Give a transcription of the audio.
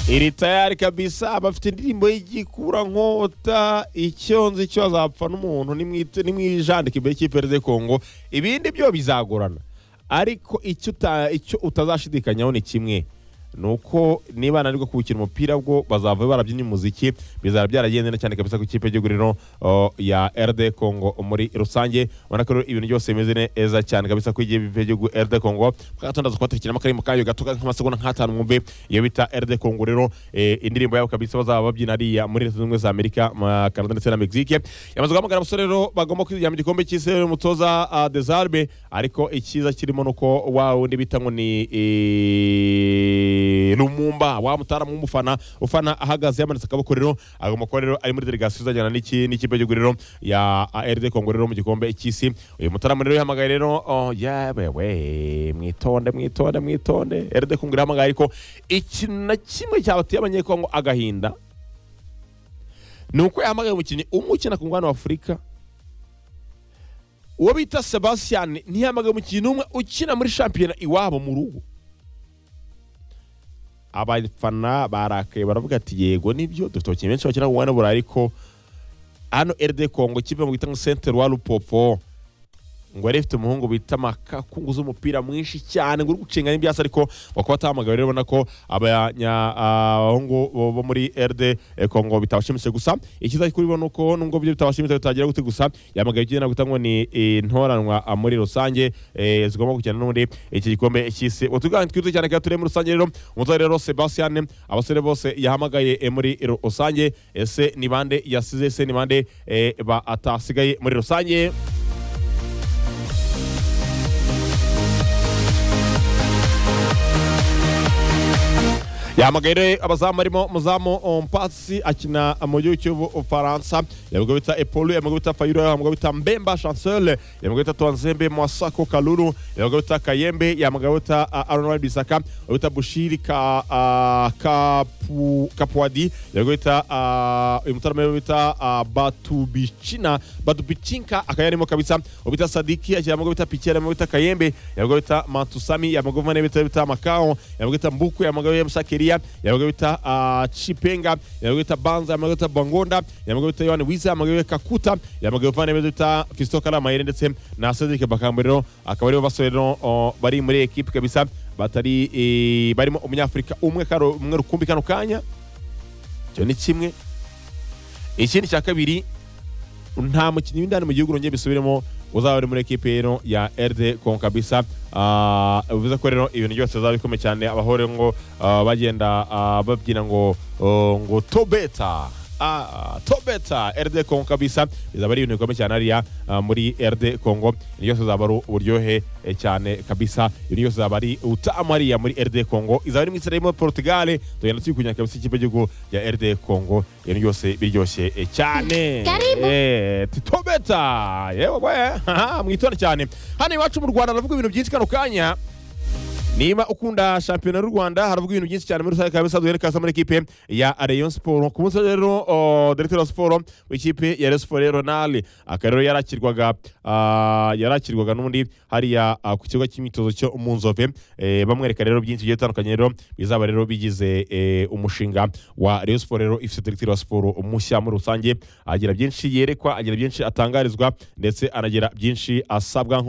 iri tayari kabisa abafite indirimbo y'igikurankota icyonzi cyo azapfa n'umuntu nimwijandika imbere cy'iperereza kongo ibindi byo bizagorana ariko icyo uta- icyo utazashidikanyaho ni kimwe ni uko niba ananirwa kuwukina umupira bwo bazava barabyina umuziki bizaba byaragendana cyane kabisa ku ikipe y'igihugu rero uh, ya RD Congo muri rusange ubona ko rero ibintu byose bimeze neza cyane kabisa ku ikipe y'igihugu RD Congo mwakatandaza kubatekiramo akarimu kayo gato nk'amasegonda nk'atanu mwumve iyo bita RD Congo rero eh, indirimbo yabo kabisa bazaba babyina ariya muri Leta Zunze Ubumwe za Amerika ma- Canada ndetse na Mexique yamaze guhamagara abasore rero bagomba kwiryamira igikombe cy'isi rero umutoza uh, Desarbe ariko icyiza kirimo nuko wa wundi bita ngo ni eh, Lumumba wa mutara w'umufana ufana ahagaze yamanitse akaboko rero agomba kuba rero ari muri delegasiyo izajyana n'iki- n'ikipe y'igihugu rero ya ARD Congo rero mu gikombe cy'isi uyu mutaramu rero yahamagaye rero oh, yabewe mwitonde mwitonde mwitonde ARD Congo irahamagaye ariko ikintu na kimwe cyabateye abanyekongo agahinda ni uko yahamagaye umukinnyi umwe ukina ku mugabane wa afurika uwo bita sebastian ntiyahamagaye umukinnyi n'umwe ukina muri shampiyona iwabo mu rugo abafana barakaye baravuga ati yego nibyo dufite abakinnyi benshi bakina ku mugabane wa burayi ariko hano eride kongo ikipe bita ngo sentere wa rupopo ngo yari ifite umuhungu bita makakunguza umupira mwinshi cyane ngo uri gucenga n'ibyasi ariko wakuba atahamagawe rero ubona ko abanya- abahungu bo- bo muri RD Congo bitabashimishije gusa icyiza kuri bo ni uko nubwo ibyo bitabashimishije bitagira gute gusa yahamagaye igendera guta ngo ni intoranwa ah, muri rusange eh, zigomba kujyana n'ubundi iki gikombe cy'isi utuganiro twiza cyane kandi turi muri rusange rero umutoza rero Sebastian abasore bose yahamagaye eh, muri rusange ese ni bande yasize ese ni bande eh, batasigaye muri rusange yahamagaye abazamu arimo muzamu ompasi akina mu gihugu cy'ubufaransa yamugaye bita epolu yamugaye bita fayiro yamugaye bita mbemba chancel yamugaye bita tonzembe mwasako kaluru yamugaye bita kayembe yamugaye bita ah, aronwari bisaka yamugaye bita bushiri ka ah, kapu kapuadi yamugaye bita ah, uyu mutarama yamugaye bita ah, batubicina batubichinka akaba yarimo kabisa ubita sadiki akina yamugaye bita pikera yamugaye bita kayembe yamugaye bita matusami yamugaye mane bita bita makao yamugaye bita mbuku yamugaye bita musakeria yamugaye bita ah, chipenga yamugaye bita banza yamugaye bita bangonda yamugaye bita yohani wiza yamugaye bita kakuta yamugaye bita bita fisto karamayire ndetse na cedric bakambo rero akaba aribo basore rero oh, bari muri ekipe kabisa batari eh, barimo umunyafurika umwe karo umwe rukumbi kano kanya icyo ni kimwe ikindi cya kabiri nta mukinnyi w'indani mu gihugu rongeye bisubiremo uzaba uri muri ekipe rero ya RD Congo kabisa Ah, bivuze ko rero ibintu byose bizaba bikomeye cyane abahore ngo ah, bagenda ah, babyina ngo oh, ngo tobeta Ah, tobeta RD Congo kabisa bizaba ari ibintu bikomeye cyane hariya ah, muri RD Congo ibintu byose bizaba ari uburyohe eh, cyane kabisa ibintu byose bizaba ari utamu hariya muri RD Congo izaba ari mu Israel muri Portugal tugenda tuyikunya kabisa ikipe y'igihugu ya RD Congo ibintu byose biryoshye eh, cyane Karibu. Eh, Tito Beta yewe we haha, mwitonde cyane hano iwacu mu Rwanda haravuga ibintu byinshi kano kanya niba ukunda shampiyona y'u Rwanda haravuga ibintu byinshi cyane muri rusange kabisa duhere kaza muri ekipe ya Rayon Sport ku munsi wa rero o, Directeur wa Sport w'ikipe ya Rayon Sport Ronald akaba rero yarakirwaga ah, yarakirwaga n'undi hariya ah, ku kibuga cy'imyitozo cyo mu Nzove Eh, bamwereka rero byinshi bigiye bitandukanye rero bizaba rero bigize eh, umushinga wa Rayon Sport rero ifite Directeur wa Sport mushya muri rusange agira byinshi yerekwa agira byinshi atangarizwa ndetse anagira byinshi asabwa nk'umu-